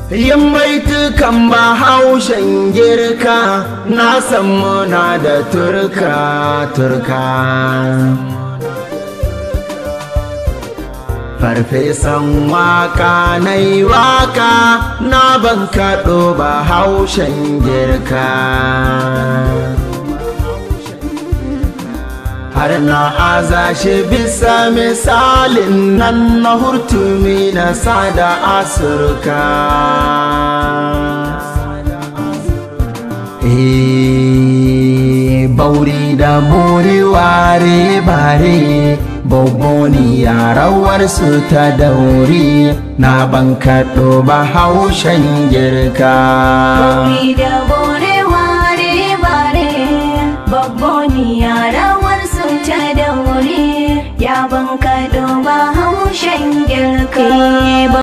yin baitukan bahaushen girka na san muna da turka turka farfesan waka na yi waka na ban kaɗo bahaushen girka har na aza shi bisa misalin nan na hurtumi na sada asurka bauri da muri ware bare boboni yarawar su ta dauri na ban kaɗo ba haushen girka Bauri da bore ware bare babboni yarawar su ta daure ya ban kaɗo ba haushen girka